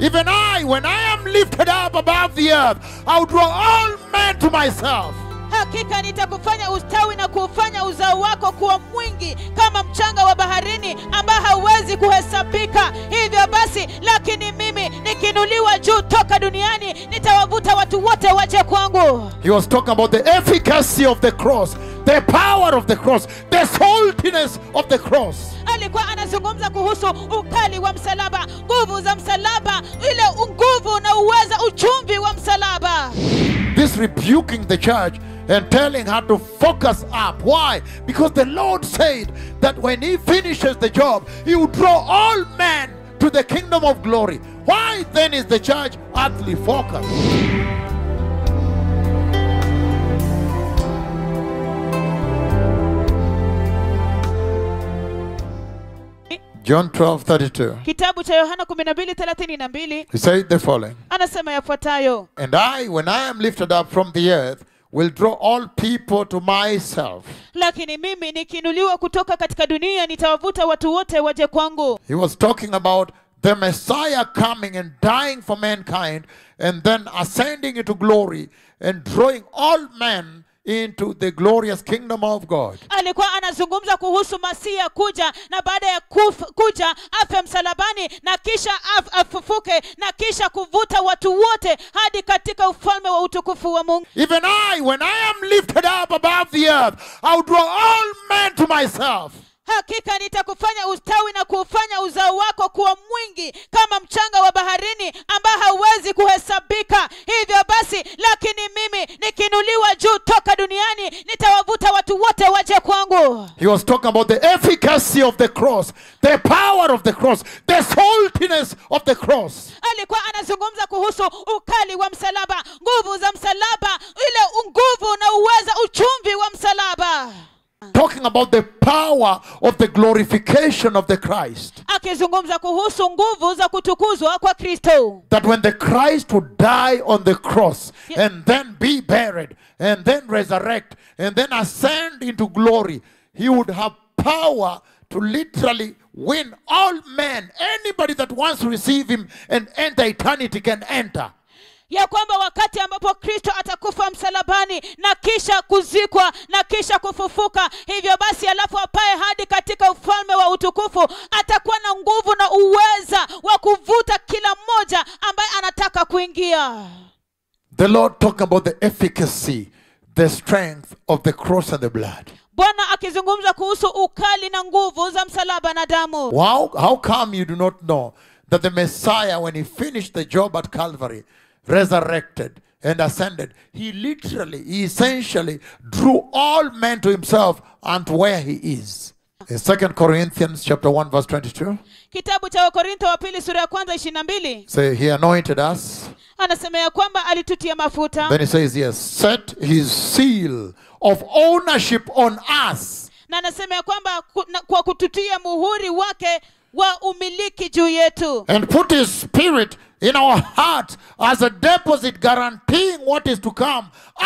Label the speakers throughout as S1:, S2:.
S1: Even I, when I am lifted up above the earth, I'll draw all men to myself.
S2: hakika nitakufanya ustawi na kuufanya uzao wako kuwa mwingi kama mchanga wa baharini ambao hauwezi kuhesabika hivyo basi lakini mimi nikiinuliwa juu toka duniani nitawavuta watu wote waje kwangu
S1: He was talking about the efficacy of the cross, the power of the cross, the saltiness of the cross.
S2: alikuwa anazungumza kuhusu ukali wa msalaba nguvu za msalaba ile nguvu na uweza uchumvi wa msalaba
S1: This rebuking the church and telling her to focus up. Why? Because the Lord said that when He finishes the job, He will draw all men to the kingdom of glory. Why then is the church earthly focused? John 12 32.
S2: kitabu cha yohana 12:32
S1: He said the following
S2: anasema yafuatayo
S1: And I, when I am lifted up from the earth, will draw all people to myself.
S2: lakini mimi nikiinuliwa kutoka katika dunia nitawavuta watu wote waje kwangu
S1: He was talking about the Messiah coming and dying for mankind and then ascending into glory and drawing all men into the glorious kingdom of God.
S2: alikuwa anazungumza kuhusu masia kuja na baada ya kuf, kuja afe msalabani na kisha af, afufuke na kisha kuvuta watu wote hadi katika ufalme wa utukufu wa mungu
S1: Even I, when I am lifted up above the earth, I'll draw all men to myself.
S2: hakika nitakufanya ustawi na kuufanya uzao wako kuwa mwingi kama mchanga wa baharini ambao hauwezi kuhesabika hivyo basi lakini mimi nikiinuliwa juu toka duniani nitawavuta watu wote waje kwangu
S1: He was talking about the efficacy of the cross, the power of the cross, the saltiness of the cross.
S2: alikuwa anazungumza kuhusu ukali wa msalaba nguvu za msalaba ile nguvu na uweza uchumvi wa msalaba
S1: Talking about the power of the glorification of the Christ.
S2: akizungumza kuhusu nguvu za kutukuzwa kwa kristo
S1: that when the Christ would die on the cross and then be buried and then resurrect and then ascend into glory, he would have power to literally win all men. Anybody that wants to receive him and enter eternity can enter.
S2: ya kwamba wakati ambapo kristo atakufa msalabani na kisha kuzikwa na kisha kufufuka hivyo basi alafu apae hadi katika ufalme wa utukufu atakuwa na nguvu na uweza wa kuvuta kila mmoja ambaye anataka kuingia
S1: The Lord talking about the efficacy, the strength of the cross and the blood.
S2: bwana akizungumza kuhusu ukali na nguvu za msalaba na damu
S1: How, how come you do not know that the Messiah, when he finished the job at Calvary, resurrected and ascended, he literally, he essentially drew all men to himself and where he is. In 2 Corinthians chapter 1, verse 22,
S2: kitabu cha wakorintho wa pili sura ya kwanza ishiri na mbili
S1: say he anointed us.
S2: anasema ya kwamba alitutia mafuta
S1: Then he says, yes, set his seal of ownership on us.
S2: na anasema ya kwamba ku- na- kwa kututia muhuri wake wa umiliki juu yetu
S1: and put his spirit in our heart as a deposit guaranteeing what is to come.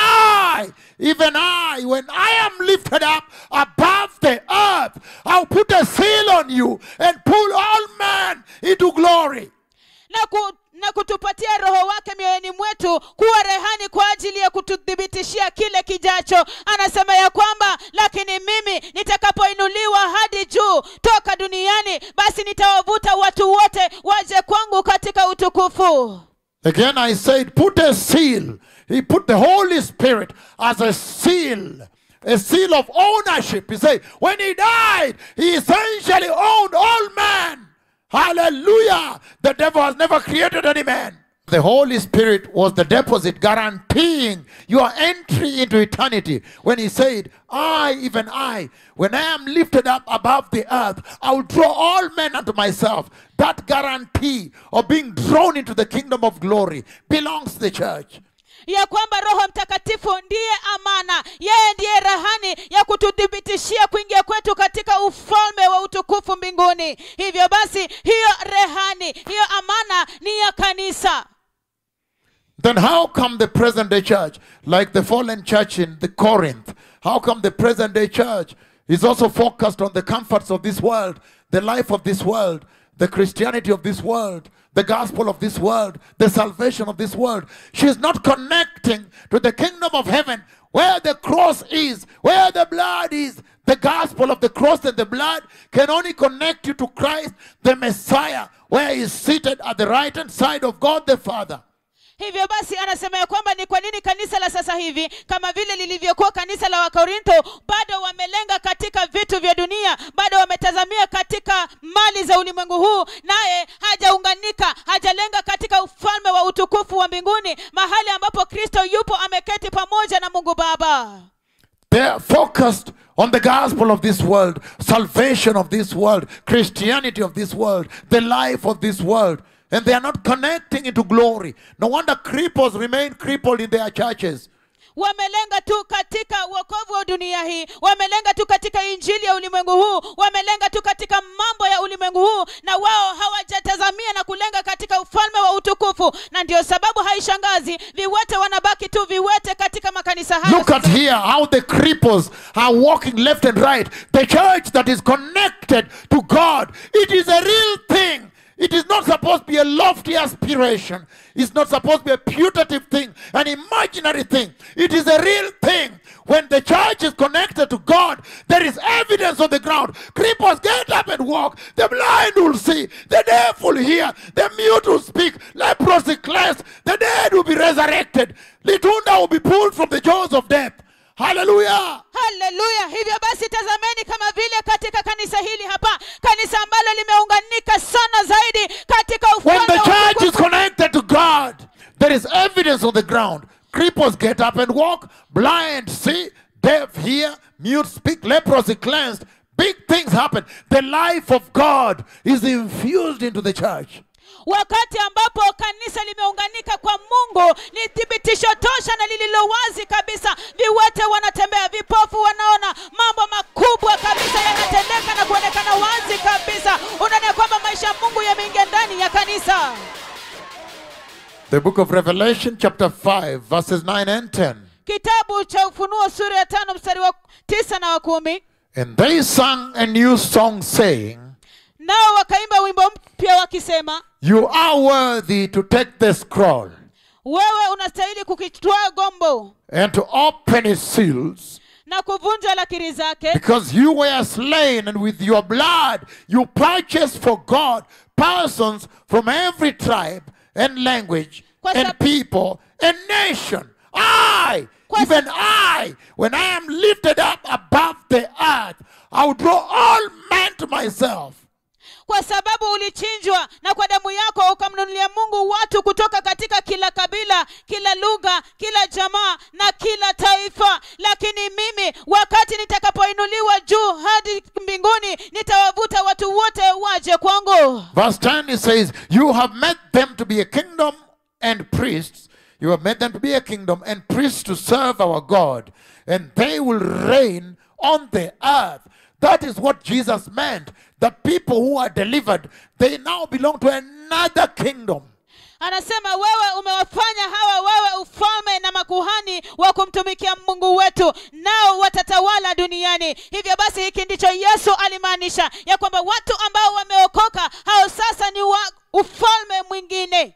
S1: I, even I, when I am lifted up above the earth, I'll put a seal on you and pull all men into glory.
S2: na, ku, na kutupatia roho wake mioyoni mwetu kuwa rehani kwa ajili ya kututhibitishia kile kijacho anasema ya kwamba lakini mimi nitakapoinuliwa hadi juu toka duniani basi nitawavuta watu wote waje kwangu katika utukufu
S1: Again, I said, put a seal. He put the Holy Spirit as a seal, a seal of ownership. He said, when he died, he essentially owned all men. Hallelujah. The devil has never created any man. The Holy Spirit was the deposit guaranteeing your entry into eternity. When he said, I, even I, when I am lifted up above the earth, I will draw all men unto myself. That guarantee of being drawn into the kingdom of glory belongs to the church.
S2: ya kwamba roho mtakatifu ndiye amana yeye ndiye rahani ya kututhibitishia kuingia kwetu katika ufalme wa utukufu mbinguni hivyo basi hiyo rehani hiyo amana ni ya kanisa
S1: Then how come the present day church, like the fallen church in the Corinth, how come the present day church is also focused on the comforts of this world, the life of this world, the Christianity of this world, the gospel of this world, the salvation of this world. She is not connecting to the kingdom of heaven where the cross is, where the blood is. The gospel of the cross and the blood can only connect you to Christ, the Messiah, where he is seated at the right hand side of God the Father.
S2: hivyo basi anasema ya kwamba ni kwa nini kanisa la sasa hivi kama vile lilivyokuwa kanisa la wakorintho bado wamelenga katika vitu vya dunia bado wametazamia katika mali za ulimwengu huu naye hajaunganika hajalenga katika ufalme wa utukufu wa mbinguni mahali ambapo kristo yupo ameketi pamoja na mungu baba
S1: They are focused on the gospel of this world, salvation of this world, Christianity of this world, the life of this world. And they are not connecting into glory. No wonder cripples remain crippled in their churches.
S2: wamelenga tu katika wokovu wa dunia hii wamelenga tu katika injili ya ulimwengu huu wamelenga tu katika mambo ya ulimwengu huu na wao hawajatazamia na kulenga katika ufalme wa utukufu na ndio sababu haishangazi viwete wanabaki tu viwete katika makanisa hayo
S1: Look at here how the cripples are walking left and right. The church that is connected to God, it is a real thing. It is not supposed to be a lofty aspiration. It's not supposed to be a putative thing, an imaginary thing. It is a real thing. When the church is connected to God, there is evidence on the ground. Cripples get up and walk. The blind will see. The deaf will hear. The mute will speak. Leprosy cleansed. The dead will be resurrected. Litunda will be pulled from the jaws of death. Hallelujah.
S2: haleluya hivyo basi tazameni kama vile katika kanisa hili hapa kanisa ambalo limeunganika sana zaidi katika
S1: When
S2: ufalme
S1: the
S2: wa
S1: church is
S2: utukufu.
S1: connected to God, there is evidence on the ground. Cripples get up and walk, blind see, deaf hear, mute speak, leprosy cleansed. Big things happen. The life of God is infused into the church.
S2: wakati ambapo kanisa limeunganika kwa mungu ni thibitisho tosha na lililo wazi kabisa viwete wanatembea vipofu wanaona mambo makubwa kabisa yanatendeka na kuonekana wazi kabisa unaona kwamba maisha ya mungu yameingia ndani ya kanisa
S1: The book of Revelation, chapter 5, verses 9 and 10.
S2: kitabu cha ufunuo sura ya tano mstari wa tisa na wa kumi
S1: And they sang a new song, saying,
S2: nao wakaimba wimbo mpya wakisema
S1: You are worthy to take the scroll
S2: wewe unastahili kukitwaa gombo
S1: and to open its seals.
S2: na kuvunja lakiri zake
S1: Because you were slain, and with your blood you purchased for God persons from every tribe and language
S2: Kwa
S1: and
S2: sab-
S1: people and nation. I,
S2: Kwa
S1: even I, when I am lifted up above the earth, I will draw all men to myself.
S2: kwa sababu ulichinjwa na kwa damu yako ukamnunulia mungu watu kutoka katika kila kabila kila lugha kila jamaa na kila taifa lakini mimi wakati nitakapoinuliwa juu hadi mbinguni nitawavuta watu wote waje kwangu
S1: Verse 10 it says, You have made them to be a kingdom and priests. You have made them to be a kingdom and priests to serve our God, and they will reign on the earth. That is what Jesus meant. That people who are delivered, they now belong to another kingdom.
S2: anasema wewe umewafanya hawa wawe ufalme na makuhani wa kumtumikia mungu wetu nao watatawala duniani hivyo basi hiki ndicho yesu alimaanisha ya kwamba watu ambao wameokoka hao sasa ni wa ufalme mwingine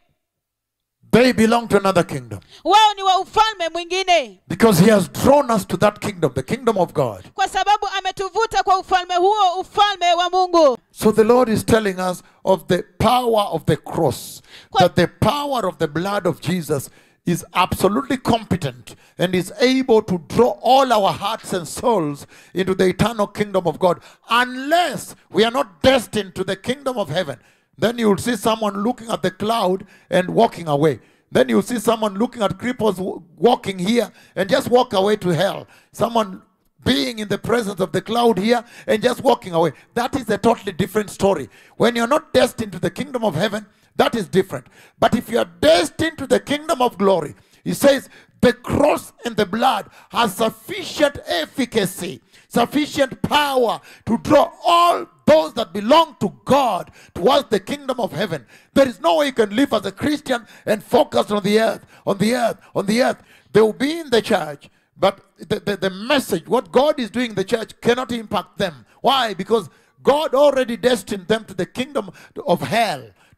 S1: They belong to another kingdom
S2: wao ni wa ufalme mwingine
S1: because He has drawn us to that kingdom, the kingdom of God.
S2: kwa sababu ametuvuta kwa ufalme huo ufalme wa mungu
S1: So the Lord is telling us of the power of the cross,
S2: Kwa-
S1: that the power of the blood of Jesus is absolutely competent and is able to draw all our hearts and souls into the eternal kingdom of God, unless we are not destined to the kingdom of heaven. Then you will see someone looking at the cloud and walking away. Then you will see someone looking at cripples w- walking here and just walk away to hell. Someone being in the presence of the cloud here and just walking away. That is a totally different story. When you're not destined to the kingdom of heaven, that is different. But if you are destined to the kingdom of glory, he says the cross and the blood has sufficient efficacy, sufficient power to draw all those that belong to God towards the kingdom of heaven. There is no way you can live as a Christian and focus on the earth, on the earth, on the earth. They will be in the church, but the, the, the message, what God is doing in the church, cannot impact them. Why? Because God already destined them to the kingdom of hell,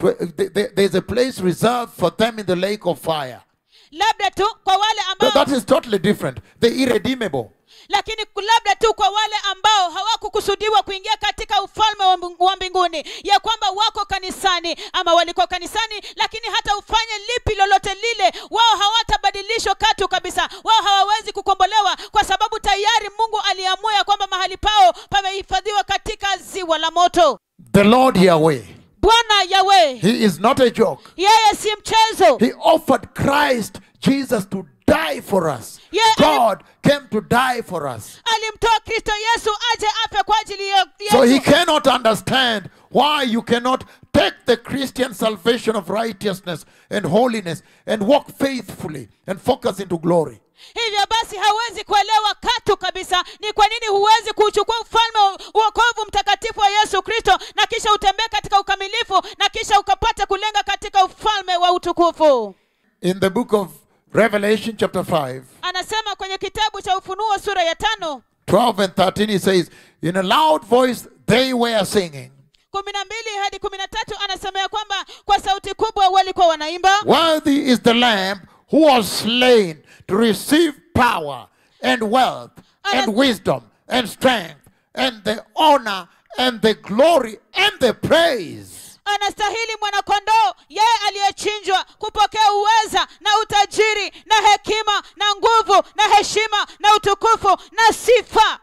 S1: to, th- th- there's a place reserved for them in the lake of fire.
S2: labda tu kwa wale
S1: But
S2: ambao
S1: that is totally different. The irredeemable.
S2: lakini labda tu kwa wale ambao hawakukusudiwa kuingia katika ufalme wa mbing- wa mbinguni ya kwamba wako kanisani ama walikuwa kanisani lakini hata ufanye lipi lolote lile wao hawatabadilishwa katu kabisa wao hawawezi kukombolewa kwa sababu tayari mungu aliamua ya kwamba mahali pao pamehifadhiwa katika ziwa la moto
S1: The Lord Yahweh.
S2: bwana yawe
S1: He is not a joke.
S2: yeye si mchezo
S1: He offered Christ Jesus to die for us.
S2: Yeah,
S1: God came to die for us.
S2: alimtoa kristo yesu aje afe kwa ajili ya
S1: So he
S2: yesu
S1: cannot understand why you cannot take the Christian salvation of righteousness and holiness and walk faithfully and focus into glory.
S2: hivyo basi hawezi kuelewa katu kabisa ni kwa nini huwezi kuuchukua ufalme wa uokovu mtakatifu wa yesu kristo na kisha utembee katika ukamilifu na kisha ukapata kulenga katika ufalme wa utukufu
S1: In the book of Revelation, chapter 5,
S2: anasema kwenye kitabu cha ufunuo sura ya tano
S1: 12 and 13, he says, In a loud voice they were singing,
S2: kumi na mbili hadi kumi na tatu anasema ya kwamba kwa sauti kubwa walikuwa wanaimba
S1: Worthy is the Lamb who was slain to receive power and wealth and
S2: Anas-
S1: wisdom and strength and the honor and the glory and the praise.
S2: anastahili mwanakondoo yeye aliyechinjwa kupokea uweza na utajiri na hekima na nguvu na heshima na utukufu na sifa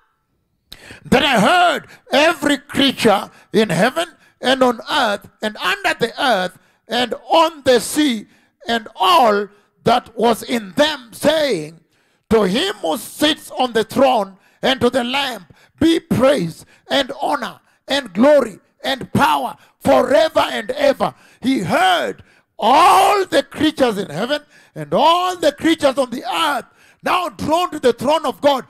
S1: Then I heard every creature in heaven and on earth and under the earth and on the sea and all that was in them saying, To him who sits on the throne and to the Lamb be praise and honor and glory and power forever and ever. He heard all the creatures in heaven and all the creatures on the earth now drawn to the throne of God.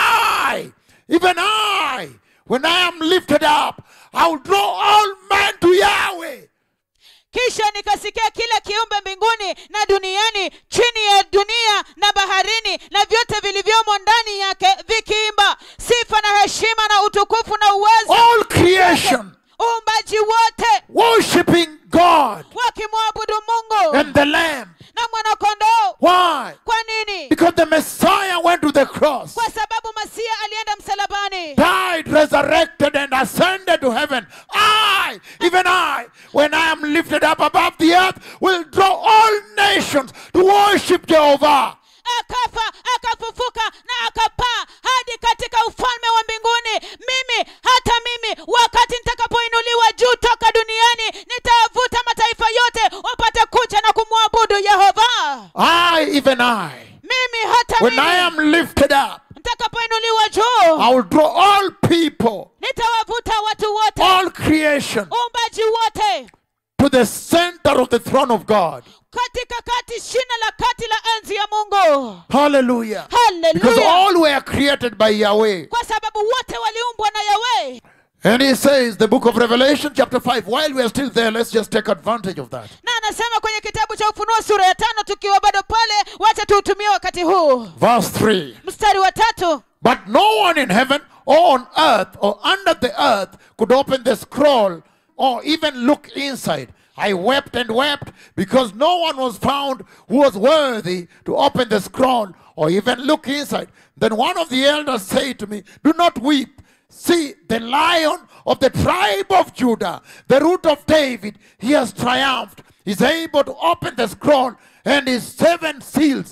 S1: I, even I, when I am lifted up, I will draw all men to Yahweh.
S2: kisha nikasikia kila kiumbe mbinguni na duniani chini ya dunia na baharini na vyote vilivyomo ndani yake vikiimba sifa na heshima na utukufu na uwezo
S1: All creation
S2: uumbaji wote
S1: worshiping God
S2: wakimwabudu mungu
S1: and the Lamb.
S2: na mwanakondoo
S1: Why?
S2: kwa nini
S1: Because the Messiah went to the cross,
S2: kwa sababu masia alienda msalabani
S1: died, resurrected, and ascended to heaven. I, even I, when I am lifted up above the earth, will draw all nations to worship Jehovah.
S2: akafa akafufuka na akapaa hadi katika ufalme wa mbinguni mimi hata mimi wakati nitakapoinuliwa juu toka duniani nitawavuta mataifa yote wapate kuja na kumwabudu yehova
S1: I, even I,
S2: mimi hata
S1: when I
S2: mimi
S1: am lifted up,
S2: nitakapoinuliwa juu
S1: I will draw all people,
S2: nitawavuta watu wote
S1: all creation
S2: uumbaji wote
S1: to the center of the throne of God.
S2: katika kati shina la kati la enzi ya mungu
S1: Hallelujah. Because
S2: haleluya
S1: all were created by Yahweh.
S2: kwa sababu wote waliumbwa na yawe
S1: And he says, the book of Revelation, chapter 5, while we are still there, let's just take advantage of that.
S2: na anasema kwenye kitabu cha ufunuo sura ya tano tukiwa bado pale wacha tuutumie wakati huu
S1: Verse 3.
S2: mstari wa tatu
S1: But no one in heaven or on earth or under the earth could open the scroll or even look inside. I wept and wept because no one was found who was worthy to open the scroll or even look inside. Then one of the elders said to me, Do not weep. See, the lion of the tribe of Judah, the root of David, he has triumphed. He's able to open the scroll and his seven seals.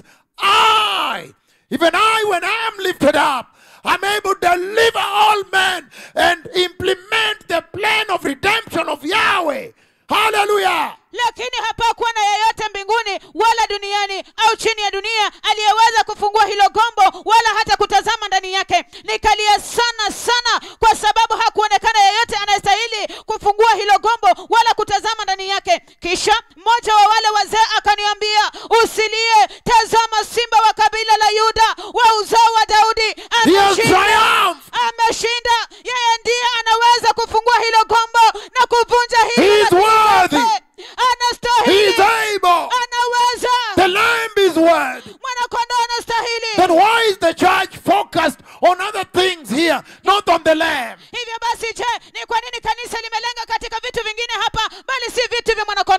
S1: I, even I, when I am lifted up, I'm able to deliver all men and implement the plan of redemption of Yahweh. Hallelujah.
S2: lakini hapakuwa na yeyote mbinguni wala duniani au chini ya dunia aliyeweza kufungua hilo gombo wala hata kutazama ndani yake nikalia sana sana kwa sababu hakuonekana yeyote anayestahili kufungua hilo gombo wala kutazama ndani yake kisha mmoja wa wale wazee akaniambia usilie tazama simba wa kabila la yuda wa uzao wa daudi
S1: He has
S2: ameshinda
S1: triumphed.
S2: ameshinda yeye ndiye anaweza kufungua hilo gombo na kuvunja
S1: He
S2: hilo
S1: is
S2: la
S1: worthy.
S2: kikombe.
S1: He
S2: anastahili
S1: is able.
S2: anaweza
S1: The Lamb is worthy.
S2: mwanakondoo anastahili
S1: Then why is the church focused on other things here, not on the Lamb?
S2: hivyo basi je ni kwa nini kanisa limelenga katika vitu vingine hapa bali si vitu vya mwanakondoo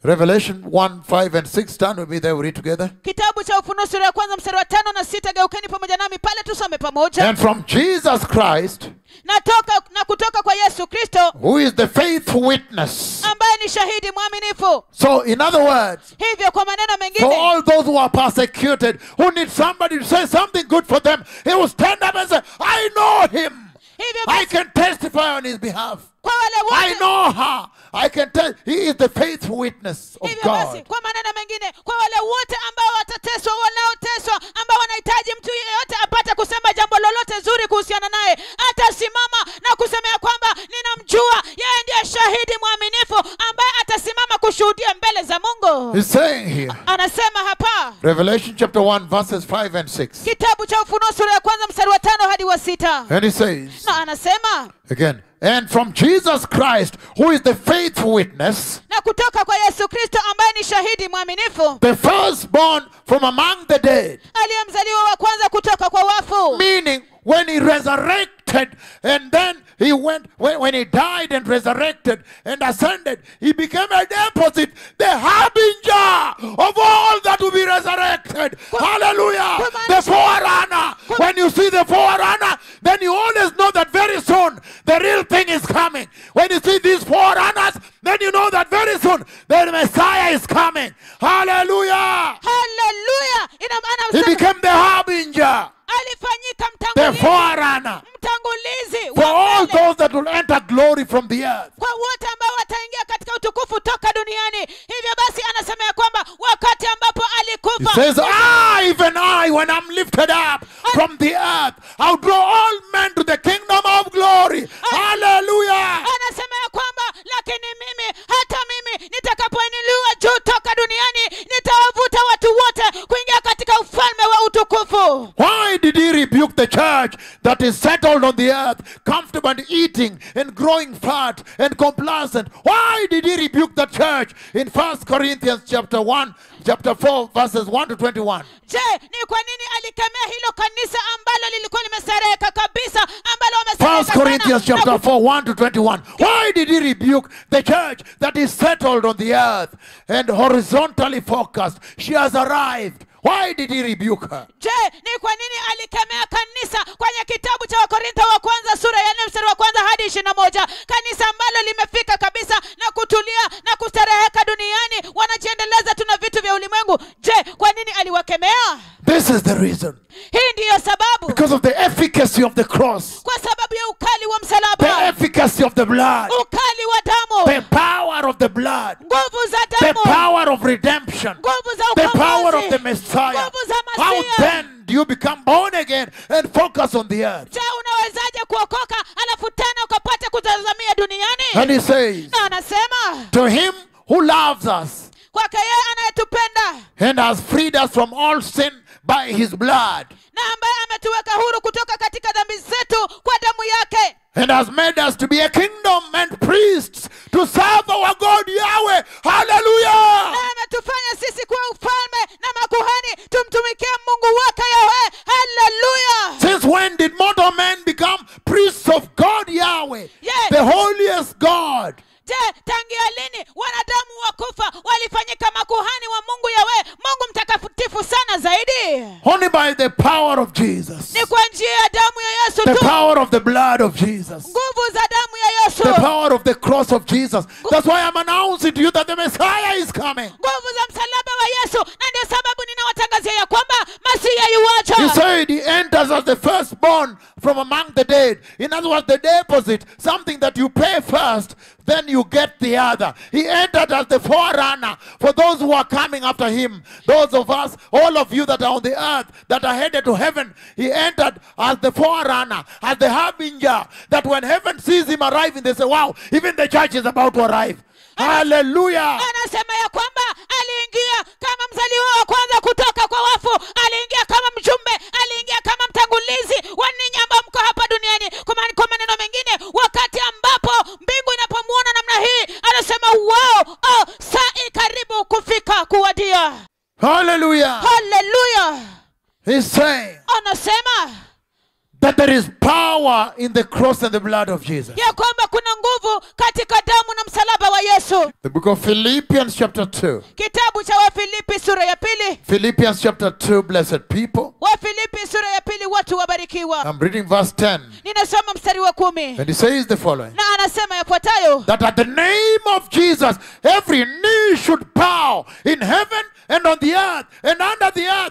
S1: Revelation 1, 5, and 6. Turn with me there, we read together.
S2: kitabu cha ufunuo sura ya kwanza mstari wa tano na sita geukeni pamoja nami pale tusome pamoja
S1: And from Jesus Christ,
S2: na, toka, na kutoka kwa yesu kristo
S1: who is the faithful witness.
S2: ambaye ni shahidi mwaminifu
S1: So, in other words,
S2: hivyo kwa maneno
S1: for
S2: mengine
S1: all those who are persecuted, who need somebody to say something good for them, he will stand up and say, I know him.
S2: hivyo
S1: I
S2: basi
S1: can testify on his behalf.
S2: kwa wale
S1: I
S2: wote
S1: know her. I can tell. He is the faithful witness of
S2: hivyo basi
S1: God.
S2: kwa maneno mengine kwa wale wote ambao watateswa wanaoteswa ambao wanahitaji mtu yeyote apate kusema jambo lolote zuri kuhusiana naye atasimama na kusema ya kwamba ninamjua yeye ndiye shahidi mwaminifu ambaye atasimama kushuhudia mbele za mungu
S1: He's saying here,
S2: anasema hapa
S1: Revelation chapter 1, verses 5 and 6.
S2: kitabu cha ufunuo sura ya kwanza mstari wa tano hadi wa sita
S1: And he says,
S2: na anasema
S1: again, and from Jesus Christ, who is the faithful witness,
S2: na kutoka kwa yesu kristo ambaye ni shahidi mwaminifu
S1: the firstborn from among the dead.
S2: aliyemzaliwa wa kwanza kutoka kwa wafu
S1: Meaning, when he resurrected and then he went, when, when he died and resurrected and ascended, he became a deposit, the harbinger of all that will be resurrected. Hallelujah. The forerunner. When you see the forerunner, then you always know that very soon the real thing is coming. When you see these forerunners, then you know that very soon the Messiah is coming. Hallelujah.
S2: haleluya ina maana
S1: He
S2: msa-
S1: became the harbinger,
S2: alifanyika
S1: the
S2: mtangulizi
S1: forerunner.
S2: mtangulizi
S1: for
S2: wa
S1: all
S2: mbele
S1: those that will enter glory from the earth.
S2: kwa wote ambao wataingia katika utukufu toka duniani hivyo basi anasema ya kwamba wakati ambapo
S1: He
S2: alikufa
S1: says, I, even I, when I'm lifted up from the earth, I'll draw all men to the kingdom of glory. Hallelujah.
S2: anasema ya kwamba lakini mimi hata mimi nitakapoinuliwa juu toka duniani nitawavuta watu wote kuingia katika ufalme wa utukufu
S1: Why did he rebuke the church that is settled on the earth, comfortable and eating and growing fat and complacent? Why did he rebuke the church in First Corinthians chapter 1, chapter 4, verses 1 to 21?
S2: je ni kwa nini alikemea hilo kanisa ambalo lilikuwa limestareheka kabisa ambalo
S1: First
S2: wamestareheka sana
S1: Corinthians
S2: na
S1: chapter 4, 1 to 21. Why did he rebuke the church that is settled on the earth and horizontally focused? She has arrived. Why did he rebuke her?
S2: je ni kwa nini alikemea kanisa kwenye kitabu cha wakorintho wa kwanza sura ya nne mstari wa kwanza hadi ishiri na moja kanisa ambalo limefika kabisa na kutulia na kustareheka duniani wanajiendeleza tuna vitu vya ulimwengu je kwa nini aliwakemea
S1: This is the reason.
S2: hii ndiyo sababu
S1: Because of the efficacy of the cross,
S2: kwa sababu ya ukali wa
S1: the
S2: msalaba
S1: efficacy of the blood,
S2: ukali wa damu
S1: the power of the blood,
S2: nguvu za
S1: the
S2: damu
S1: power of redemption,
S2: nguvu za
S1: the power of the
S2: ukombozi
S1: Messiah.
S2: nguvu za
S1: How
S2: masia
S1: then do you become born again and focus on the earth?
S2: je unawezaje kuokoka alafu tena ukapata kutazamia duniani
S1: And he says,
S2: na anasema
S1: To him who loves us
S2: kwake yeye anayetupenda
S1: and has freed us from all sin by his blood
S2: na ambaye ametuweka huru kutoka katika dhambi zetu kwa damu yake
S1: and has made us to be a kingdom and priests to serve our God Yahweh. Hallelujah!
S2: na ametufanya sisi kuwa ufalme na makuhani tumtumikie mungu wake yawe haleluya
S1: Since when did mortal men become priests of God Yahweh,
S2: Yes.
S1: the holiest God?
S2: je tangia lini wanadamu wakufa walifanyika makuhani wa mungu yawe mungu mtakatifu sana zaidi
S1: Only by the power of Jesus,
S2: ni kwa njia ya damu ya yesu
S1: the
S2: tu
S1: power of the blood of Jesus,
S2: nguvu za damu ya yesu
S1: the power of the cross of Jesus. That's why I'm announcing to you that the Messiah is coming.
S2: nguvu za msalaba wa yesu na ndio sababu ninawatangazia ya kwamba masiya
S1: He
S2: yuwacha
S1: said he enters as the firstborn from among the dead. In other words, the deposit, something that you pay first, then you get the other. He entered as the forerunner for those who are coming after him. Those of us, all of you that are on the earth, that are headed to heaven, he entered as the forerunner, as the harbinger, that when heaven sees him arriving, they say, wow, even the church is about to arrive. Hallelujah.
S2: anasema ya kwamba aliingia kama mzaliwa wa kwanza kutoka kwa wafu aliingia kama mjumbe aliingia kama mtangulizi wa ninyi ambao mko hapa duniani kwa mani- kwa maneno mengine wakati ambapo mbingu inapomwona namna hii anasema wow oh, saa i karibu kufika kuwadia
S1: Hallelujah.
S2: haleluya
S1: He's saying
S2: anasema
S1: that there is power in the cross and the blood of Jesus.
S2: ya kwamba kuna nguvu katika damu na msalaba wa yesu
S1: The book of Philippians, chapter 2.
S2: kitabu cha wafilipi sura ya pili
S1: Philippians, chapter 2, blessed people.
S2: wafilipi sura ya pili watu wabarikiwa
S1: I'm reading verse 10.
S2: ninasoma mstari wa kumi
S1: And it says the following
S2: na anasema yafuatayo
S1: that at the name of Jesus, every knee should bow in heaven and on the earth and under the earth.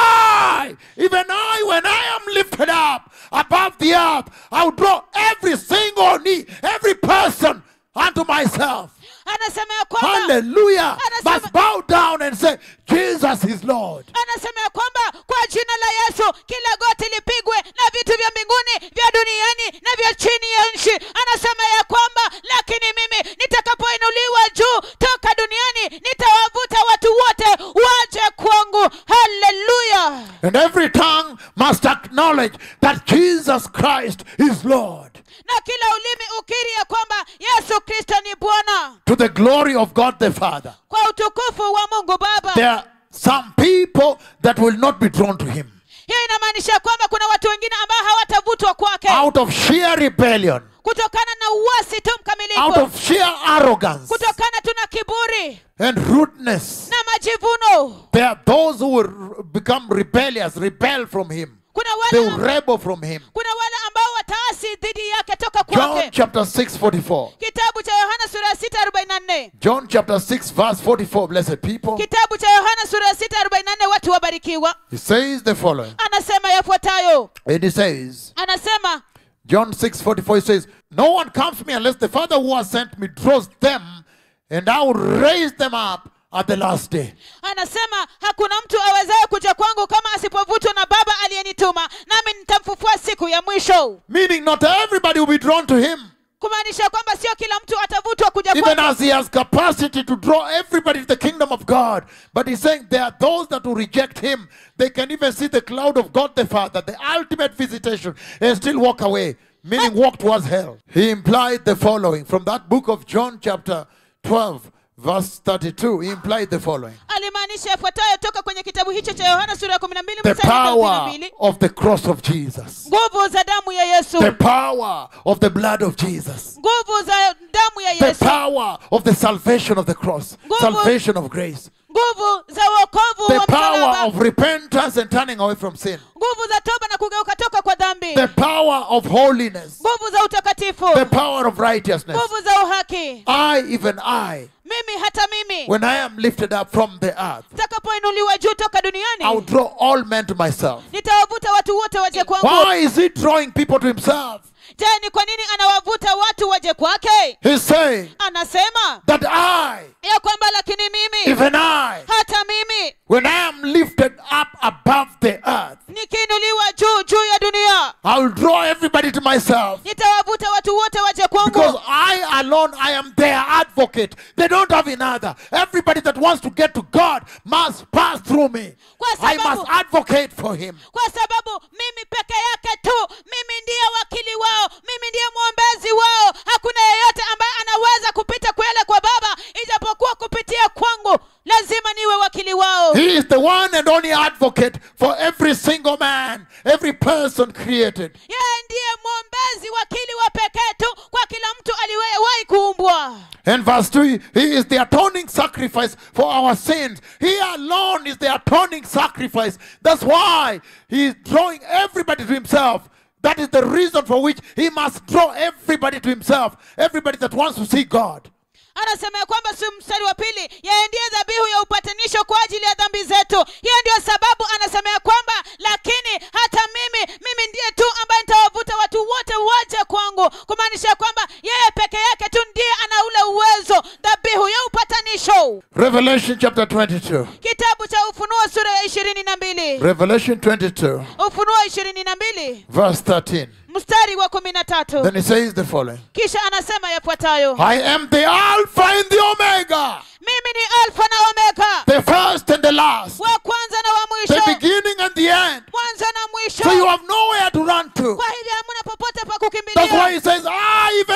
S1: I, even I, when I am lifted up above the earth, I will draw every single knee, every person unto myself.
S2: anasema ya kwamba
S1: Hallelujah.
S2: Anasema-
S1: Must bow down and say, Jesus is Lord.
S2: anasema ya kwamba kwa jina la yesu kila goti lipigwe na vitu vya mbinguni vya duniani na vya chini ya nchi anasema ya kwamba lakini mimi nitakapoinuliwa juu toka duniani nitawavuta watu wote waje kwangu haleluya
S1: And every tongue must acknowledge that Jesus Christ is Lord.
S2: na kila ulimi ukiri ya kwamba yesu kristo ni bwana
S1: To the glory of God the Father.
S2: kwa utukufu wa mungu baba
S1: There are some people that will not be drawn to Him
S2: hiyo inamaanisha kwamba kuna watu wengine ambao hawatavutwa kwake
S1: out of sheer rebellion,
S2: kutokana na uasi tu
S1: out
S2: mkamilifu
S1: of sheer arrogance
S2: kutokana tu na kiburi
S1: and rudeness.
S2: na majivuno
S1: There are those who will become rebellious, rebel from Him.
S2: kuna
S1: They
S2: wale,
S1: will rebel from Him.
S2: kuna wale ambao wataasi dhidi yake toka
S1: John
S2: kwake
S1: chapter 6, 44.
S2: kitabu cha yohana sura ya sita arobaini na nne
S1: John chapter 6, verse 44, blessed people.
S2: kitabu cha yohana sura ya sita arobaini na nne watu wabarikiwa
S1: He says the following.
S2: anasema yafuatayo
S1: And he says,
S2: anasema
S1: John 6 44 he says, No one comes to me unless the Father who has sent me draws them, and I will raise them up at the last day.
S2: anasema hakuna mtu awezaye kuja kwangu kama asipovutwa na baba aliyenituma nami nitamfufua siku ya mwisho
S1: Meaning, not everybody will be drawn to him,
S2: kumaanisha kwamba sio kila mtu atavutwa kuja
S1: even
S2: kwangu
S1: as he has capacity to draw everybody to the kingdom of God. But he's saying there are those that will reject him. They can even see the cloud of God the Father, the ultimate visitation, and still walk away, meaning walk towards hell. He implied the following from that book of John, chapter 12, verse 32. He implied the following.
S2: alimaanisha yafuatayo toka kwenye kitabu hicho cha yohana sura ya kumi na mbili
S1: the
S2: mstari wa thelathini na
S1: power
S2: mbili
S1: of the cross of Jesus,
S2: nguvu za damu ya yesu
S1: the power of the blood of Jesus,
S2: nguvu za damu ya
S1: the
S2: yesu
S1: power of the salvation of the cross,
S2: Nguvu-
S1: salvation of grace,
S2: nguvu za wokovu
S1: the
S2: wa
S1: power
S2: msalaba
S1: of repentance and turning away from sin,
S2: nguvu za toba na kugeuka toka kwa dhambi
S1: the power of holiness,
S2: nguvu za utakatifu
S1: the power of righteousness.
S2: nguvu za uhaki
S1: I, even I,
S2: mimi hata mimi
S1: when I am lifted up from the earth,
S2: takapoinuliwa juu toka
S1: I will
S2: duniani
S1: draw all men to myself.
S2: nitawavuta watu wote waje kwangu
S1: Why is he drawing people to himself?
S2: je ni kwa nini anawavuta watu waje kwake
S1: He's saying
S2: anasema
S1: that I,
S2: ya kwamba lakini mimi
S1: even I,
S2: hata mimi
S1: When I am lifted up above the earth,
S2: nikiinuliwa juu juu ya dunia
S1: I will draw everybody to myself.
S2: nitawavuta watu wote waje
S1: Because
S2: kwangu
S1: I alone, I am their advocate. They don't have another. Everybody that wants to get to God must pass through me.
S2: Kwa
S1: I
S2: sababu-
S1: must advocate for him.
S2: kwa sababu mimi peke yake tu mimi ndiye wakili wao mimi ndiye mwombezi wao hakuna yeyote ambaye anaweza kupita kwele kwa baba ijapokuwa kupitia kwangu lazima niwe wakili wao
S1: He is the one and only advocate for every single man, every person created.
S2: yeye ndiye mwombezi wakili wa pekee tu kwa kila mtu aliyewahi kuumbwa
S1: And verse 3, He is the atoning sacrifice for our sins. He alone is the atoning sacrifice. That's why He is drawing everybody to Himself. That is the reason for which He must draw everybody to Himself. Everybody that wants to see God.
S2: anasema ya kwamba si mstari wa pili yeye ndiye dhabihu ya upatanisho kwa ajili ya dhambi zetu hiyo ndio sababu anasema ya kwamba lakini hata mimi mimi ndiye tu ambaye nitawavuta watu wote waje kwangu kumaanisha ya kwamba yeye peke yake tu ndiye ana ule uwezo dhabihu ya upatanisho
S1: Revelation chapter 22.
S2: kitabu cha ufunuo sura ya ishirini na mbili
S1: Revelation 22,
S2: ufunuo ishirini na mbili
S1: verse 13.
S2: mstari wa kumi na tatu
S1: Then He says the following
S2: kisha anasema yafuatayo
S1: I am the Alpha and the Omega,
S2: mimi ni alfa na omega
S1: the first and the last,
S2: wa kwanza na wa
S1: the
S2: mwisho
S1: beginning and the end.
S2: mwanzo na mwisho
S1: So you have nowhere to run to.
S2: kwa hivyo hamuna popote pa
S1: That's why
S2: kukimbilia
S1: he says, I, even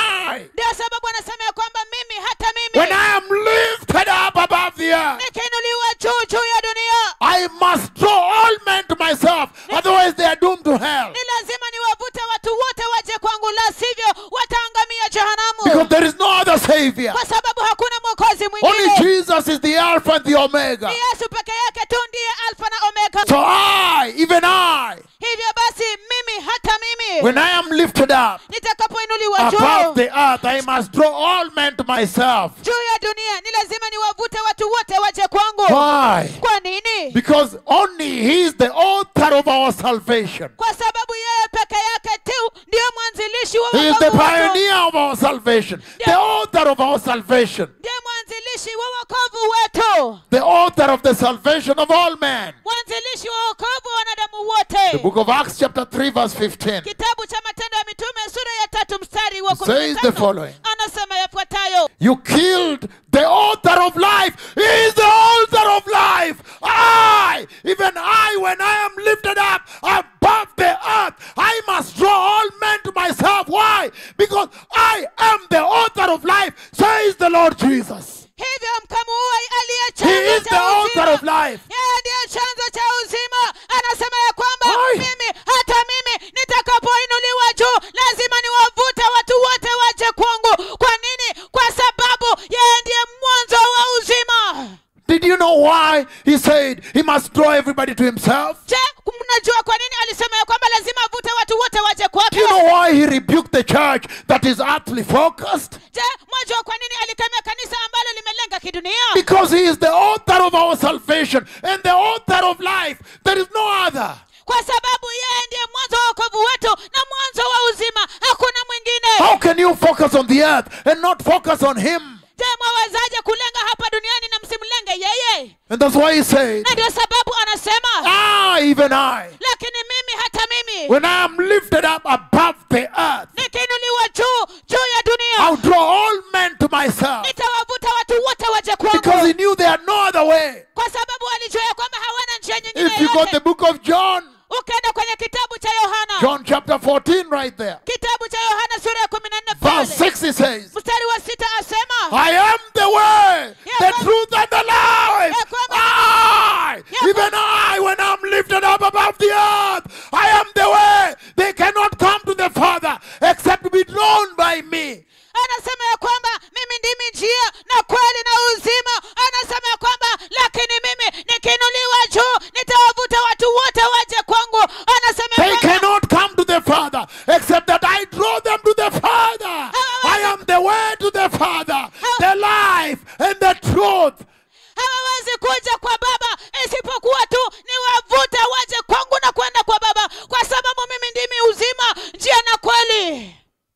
S1: I,
S2: ndio sababu anasema ya kwamba mimi hata
S1: when
S2: mimi
S1: I am lifted up above the earth,
S2: nikiinuliwa juu juu ya dunia
S1: I must draw all men to myself. Otherwise, they are doomed to hell.
S2: ni lazima
S1: Omega.
S2: ni yesu peke yake tu ndiye alfa na omega
S1: So I, even I,
S2: hivyo basi mimi hata mimi
S1: when I am lifted up
S2: nitakapoinuliwa
S1: above
S2: juu
S1: the earth, I must draw all men to myself.
S2: juu ya dunia ni lazima niwavute watu wote waje kwangu
S1: Why?
S2: kwa nini
S1: Because only He is the author of our salvation.
S2: kwa sababu yeye peke yake tu ndiyo mwanzilishi wa
S1: He is the
S2: wokovu wetu.
S1: pioneer of our salvation, the author of our salvation,
S2: ndiye mwanzilishi wa wokovu wetu
S1: the author of the salvation of all men.
S2: mwanzilishi wa wokovu wa wanadamu
S1: The
S2: wote
S1: book of Acts, chapter 3, verse 15.
S2: kitabu cha matendo ya mitume sura ya tatu mstari wa
S1: It
S2: kumi na
S1: says the
S2: tano
S1: following.
S2: anasema yafuatayo
S1: You killed the author of life. He is the author of life. I, even I, when I am lifted up above the earth, I must draw all men to myself. Why? Because I am the author of life, says the Lord Jesus.
S2: hivyo mkamuue aliye
S1: He
S2: chanzo
S1: is the
S2: cha
S1: author
S2: uzima
S1: of life.
S2: yeye ndiye chanzo cha uzima anasema ya kwamba
S1: Ai.
S2: mimi hata mimi nitakapoinuliwa juu lazima niwavute watu wote waje kwangu kwa nini kwa sababu yeye ndiye mwanzo wa uzima
S1: Did you know why he said he must draw everybody to himself?
S2: je mnajua kwa nini alisema ya kwamba lazima avute watu wote waje
S1: Do
S2: kwake
S1: you know why he rebuked the church that is earthly focused?
S2: je mwajua kwa nini alikemea kanisa ambalo limelenga kidunia
S1: Because he is the author of our salvation and the author of life. There is no other.
S2: kwa sababu yeye ndiye mwanzo wa wokovu wetu na mwanzo wa uzima hakuna mwingine
S1: How can you focus on the earth and not focus on him?
S2: je mwawezaje kulenga hapa duniani na msimlenge yeye
S1: And that's why he said,
S2: na ndio sababu anasema
S1: I, even I,
S2: lakini mimi hata mimi
S1: when I am lifted up above the earth,
S2: nikiinuliwa juu juu ya dunia
S1: I'll draw all men to myself.
S2: nitawavuta watu wote waje
S1: Because
S2: kwangu
S1: he knew there are no other way.
S2: kwa sababu walijua ya kwamba hawana njia nyingine
S1: If you got the
S2: yote
S1: book of John,
S2: ukienda kwenye kitabu cha yohana
S1: John chapter 14, right there,
S2: kitabu cha yohana sura ya kumi na nne
S1: verse
S2: pale
S1: 6, he says,
S2: mstari wa sita asema
S1: I am the way, the
S2: kwamba-
S1: truth, and the life.
S2: Ya kwamba-
S1: I,
S2: Ya
S1: even I, when I'm lifted up above the earth, I am the way. They cannot come to the Father except to be drawn by me.
S2: anasema ya kwamba mimi ndimi njia na kweli na uzima anasema ya kwamba lakini mimi nikiinuliwa juu nitawavuta watu wote waje kwangu anasema
S1: They
S2: ya kwamba
S1: cannot come to the Father except that I draw them to the Father. I am the way to the Father, the life, and the truth.
S2: hawawezi kuja kwa baba isipokuwa tu niwavute waje kwangu na kwenda kwa baba kwa sababu mimi ndimi uzima njia na kweli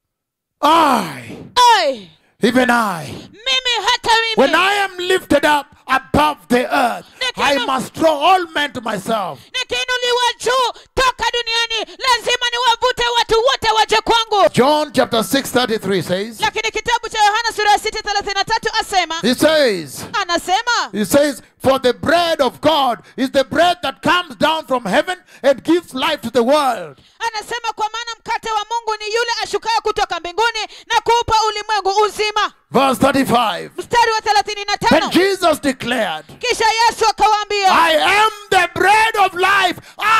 S1: I,
S2: ai
S1: even I,
S2: mimi hata
S1: when
S2: mimi
S1: I am lifted up above the earth, I must draw all men to myself.
S2: nikiinuliwa juu toka duniani lazima niwavute watu wote waje kwangu
S1: John chapter 6:33 says,
S2: lakini kitabu cha yohana sura ya sita thelathini na tatu asema
S1: He says,
S2: anasema
S1: He says, For the bread of God is the bread that comes down from heaven and gives life to the world.
S2: anasema kwa maana mkate wa mungu ni yule ashukaye kutoka mbinguni na kuupa ulimwengu uzima
S1: Verse 35.
S2: mstari wa thelathini na
S1: Then
S2: tano
S1: Jesus declared,
S2: kisha yesu akawaambia
S1: I am the bread of life.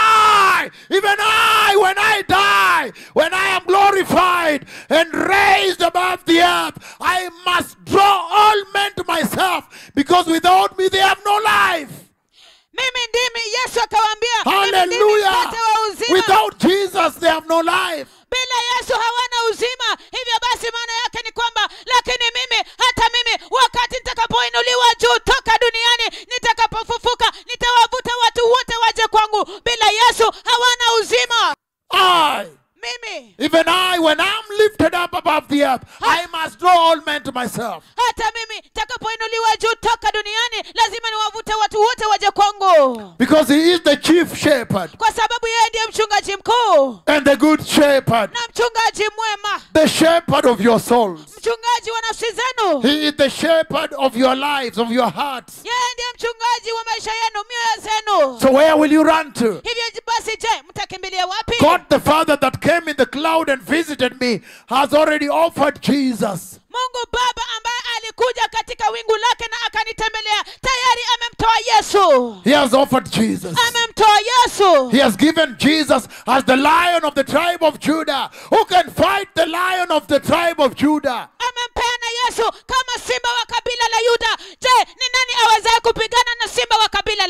S1: I, even I, when I die, when I am glorified and raised above the earth, I must draw all men to myself because without me they have no life.
S2: mimi ndimi yesu akawaambia mimi ndimi
S1: Hallelujah.
S2: mkate wa uzima
S1: Without Jesus they have no life.
S2: bila yesu hawana uzima hivyo basi maana yake ni kwamba lakini mimi hata mimi wakati nitakapoinuliwa juu toka duniani nitakapofufuka nitawavuta watu wote waje kwangu bila yesu hawana uzima
S1: I,
S2: mimi
S1: even I, when I'm lifted up above the earth, I must draw all men to myself.
S2: hata mimi takapoinuliwa juu toka duniani lazima niwavute watu wote waje kwangu
S1: Because he is the chief shepherd
S2: kwa sababu yeye ndiye mchungaji mkuu
S1: and the good shepherd,
S2: na mchungaji mwema
S1: the shepherd of your souls.
S2: mchungaji wa nafsi zenu
S1: He is the shepherd of your lives, of your hearts.
S2: yeye ndiye mchungaji wa maisha yenu mioyo zenu
S1: So where will you run to?
S2: hivyo basi je mtakimbilia wapi
S1: God the Father that came in the cloud and visited me has already offered Jesus.
S2: mungu baba ambaye alikuja katika wingu lake na akanitembelea tayari amemtoa yesu
S1: He has offered Jesus.
S2: amemtoa yesu
S1: He has given Jesus as the lion of the tribe of Judah. Who can fight the lion of the tribe of Judah?
S2: amempeana yesu kama simba wa kabila la yuda je ni nani awezaye kupigana na simba wa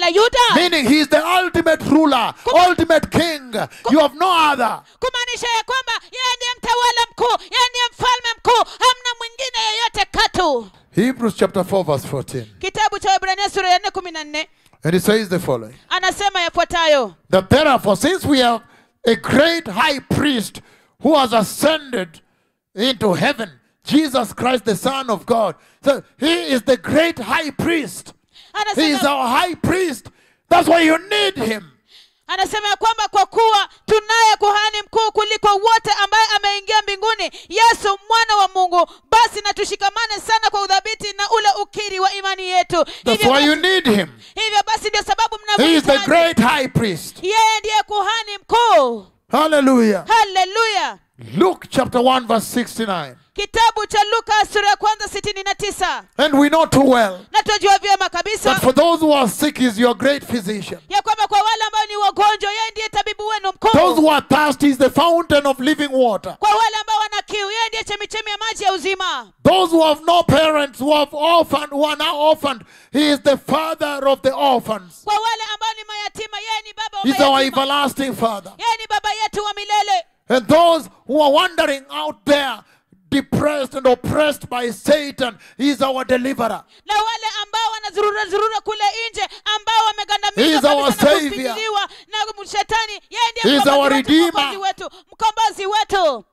S2: la yuda
S1: Meaning he is the ultimate ruler, ultimate king. You have no other.
S2: kumaanisha ya kwamba yeye ndiye mtawala mkuu yeye ndiye mfalme mkuu hamna mwingine yeyote katu
S1: Hebrews chapter 4, verse 14.
S2: kitabu cha wabrania sura ya nne kumi na nne
S1: And it says the following
S2: anasema yafuatayo
S1: That therefore, since we have a great high priest who has ascended into heaven, Jesus Christ, the Son of God. So he is the great high priest. He is
S2: anasema,
S1: our high priest. That's why you need him.
S2: anasema ya kwamba kwa kuwa tunaye kuhani mkuu kuliko wote ambaye ameingia mbinguni yesu mwana wa mungu basi na tushikamane sana kwa udhabiti na ule ukiri wa imani yetu
S1: That's
S2: hivyo
S1: why you
S2: basi,
S1: need him.
S2: hivyo basi ndio sababu
S1: He is the
S2: mnamhitaji
S1: great high priest.
S2: yeye ndiye kuhani mkuu
S1: Hallelujah.
S2: haleluya
S1: Luke chapter 1, verse 69.
S2: kitabu cha luka sura ya kwanza sitini na tisa
S1: And we know too well
S2: na twajua vyema kabisa
S1: that for those who are sick, is your great physician.
S2: ya kwamba kwa wale ambao ni wagonjwa yeye ndiye tabibu wenu
S1: Those
S2: mkuu
S1: who are thirsty is the fountain of living water.
S2: kwa wale ambao wana kiu yeye ndiye chemichemi ya maji ya uzima
S1: Those who have no parents, who have orphaned, who are now orphaned, he is the father of the orphans.
S2: kwa wale ambao ni mayatima yeye ni baba wa
S1: He's our
S2: mayatima
S1: everlasting father.
S2: yeye ni baba yetu wa milele
S1: And those who are wandering out there, depressed and oppressed by Satan, he is our deliverer.
S2: na wale ambao wanazurura zurura kule nje ambao
S1: He
S2: wamegandamizwa
S1: is our
S2: kabisa na
S1: savior.
S2: kufinyiliwa na shetani yeye
S1: He
S2: ndiye
S1: is
S2: mkombozi
S1: our
S2: wetu,
S1: redeemer.
S2: mkombozi wetu mkombozi wetu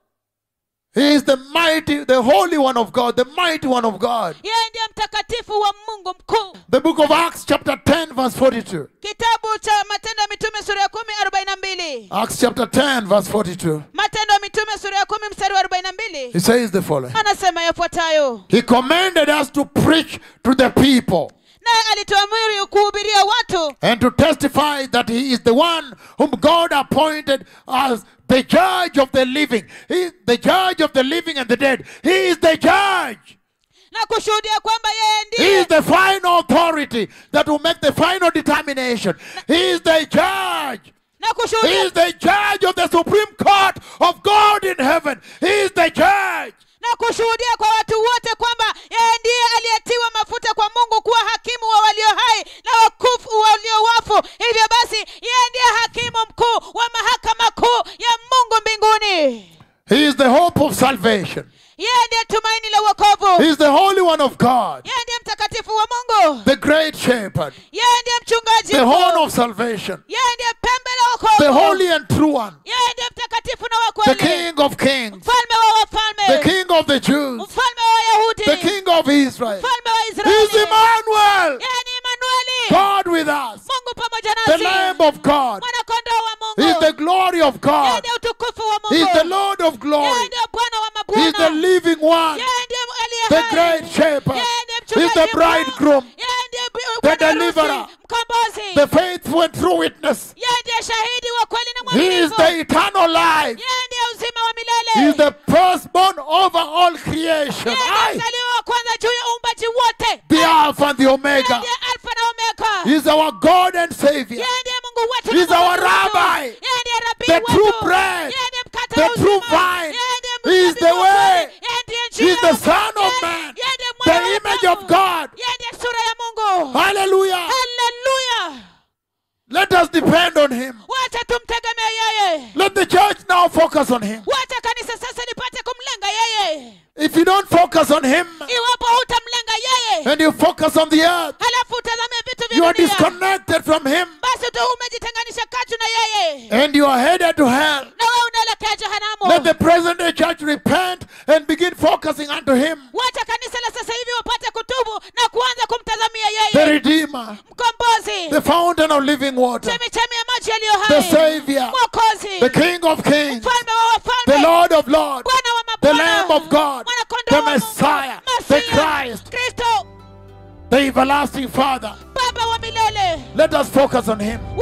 S1: He is the mighty, the holy one of God, the mighty one of God.
S2: yeye ndiye mtakatifu wa mungu mkuu
S1: The book of Acts, chapter 10, verse 42.
S2: kitabu cha matendo ya mitume sura ya kumi arobaini na mbili
S1: Acts chapter 10, verse 42.
S2: matendo ya mitume sura ya kumi mstari wa arobaini na mbili
S1: He says the following
S2: anasema yafuatayo
S1: He commanded us to preach to the people
S2: naye alituamiri kuhubiria watu
S1: and to testify that he is the one whom God appointed as the judge of the living. He is the judge of the living and the dead. He is the judge.
S2: na kushuhudia kwamba yeye
S1: He
S2: ndiye
S1: is the final authority that will make the final determination. He is the judge.
S2: na
S1: He
S2: kushuhudia
S1: is the judge of the Supreme Court of God in heaven. He is the judge.
S2: na kushuhudia kwa watu wote kwamba yeye ndiye aliyetiwa mafuta kwa mungu kuwa hakimu wa walio hai na wakufu walio wafu hivyo basi yeye ndiye hakimu mkuu wa mahakama kuu ya mungu mbinguni
S1: He is the hope of salvation.
S2: yeye ndiye tumaini la uokovu
S1: He is the Holy One of God,
S2: yeye ndiye mtakatifu wa mungu
S1: the great shepherd,
S2: yeye ndiye mchungaji
S1: the
S2: mkuu.
S1: horn of salvation,
S2: yeye ndiye pembe la
S1: the
S2: wokovu
S1: holy and true one,
S2: yeye ndiye mtakatifu na wa
S1: the
S2: kweli
S1: King of kings,
S2: mfalme wa
S1: the
S2: wafalme
S1: King of the Jews,
S2: mfalme wa wayahudi
S1: the King of Israel.
S2: mfalme wa
S1: He is
S2: israeli
S1: Emmanuel,
S2: yeye ni emanueli
S1: God with us,
S2: mungu pamoja
S1: the
S2: nasi
S1: Lamb of God.
S2: mwanakondoo wa
S1: He is
S2: mungu
S1: the glory of
S2: yeye
S1: God.
S2: ndiye utukufu wa
S1: He is the
S2: mungu
S1: Lord of
S2: yeye
S1: glory.
S2: ndiye bwana wa
S1: He is the
S2: mabwana
S1: living one,
S2: yeye ndiye aliye
S1: the
S2: hai.
S1: great shepherd.
S2: yeye ndiye
S1: He is the
S2: mchungaji mkuu.
S1: bridegroom,
S2: yeye ndiye bi-
S1: the
S2: bwana harusi,
S1: deliverer,
S2: mkombozi
S1: the faithful and true witness.
S2: yeye ndiye shahidi wa kweli na
S1: He is
S2: mwaminifu
S1: the eternal life.
S2: yeye ndiye uzima wa
S1: He
S2: milele
S1: is the firstborn over all creation.
S2: yeye ndiye
S1: I,
S2: mzaliwa wa kwanza juu ya uumbaji wote
S1: the Alpha and the
S2: yeye
S1: Omega.
S2: ndiye alfa na omega
S1: He is our God and Savior,
S2: yeye ndiye mungu wetu
S1: He's
S2: na
S1: our
S2: Mwokozi wetu.
S1: rabbi,
S2: yeye ndiye rabii
S1: the
S2: wetu.
S1: true bread,
S2: yeye ndiye mkate
S1: the
S2: wa
S1: true
S2: uzima.
S1: vine.
S2: Yeye ndiye
S1: He is
S2: mzabibu
S1: the
S2: wa
S1: way.
S2: kweli. Yeye ndiye
S1: He is
S2: njia.
S1: the Son of
S2: Yeye-
S1: Man,
S2: yeye ndiye mwana
S1: the
S2: wa
S1: image
S2: Mungu.
S1: of God.
S2: yeye ndiye sura ya mungu
S1: Hallelujah.
S2: haleluya
S1: Let us depend on Him.
S2: wacha tumtegemee yeye
S1: Let the church now focus on Him.
S2: wacha kanisa sasa lipate kumlenga yeye
S1: If you don't focus on Him
S2: iwapo hutamlenga yeye
S1: and you focus on the earth,
S2: halafu utazamie vitu
S1: you
S2: vya
S1: are
S2: dunia
S1: disconnected from Him
S2: basi tu umejitenganisha katu na yeye
S1: and you are headed to hell.
S2: na wewe unaelekea
S1: Let
S2: jehanamu
S1: the present day church repent and begin focusing unto Him,
S2: wacha kanisa la sasa hivi wapate kutubu na kuanza kumtazamia
S1: the
S2: yeye
S1: Redeemer,
S2: mkombozi
S1: the fountain of living water,
S2: chemichemi ya maji yaliyo
S1: the
S2: hai
S1: Savior,
S2: mwokozi
S1: the King of kings,
S2: mfalme wa
S1: the
S2: wafalme
S1: Lord of lords,
S2: bwana wa
S1: the
S2: mabwana
S1: Lamb of God,
S2: mwanakondoo
S1: the
S2: wa Mungu,
S1: Messiah, the
S2: Masia,
S1: Christ,
S2: kristo
S1: the everlasting Father.
S2: baba wa milele
S1: Let us focus on Him.